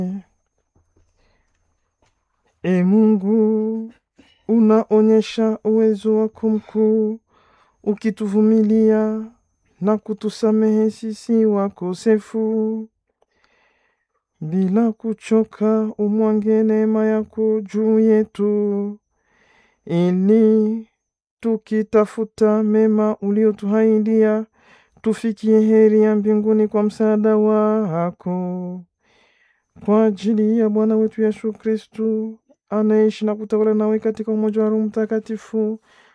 E Mungu, unaonyesha uwezo wako mkuu, ukituvumilia na kutusamehe sisi wakosefu. Bila kuchoka, umwange neema yako juu yetu, ili tukitafuta mema uliotuahidia tufikie heri ya mbinguni kwa msaada wako. Kwa ajili ya Bwana wetu Yesu Kristu anaishi na kutawala nawe katika umoja wa Roho Mtakatifu,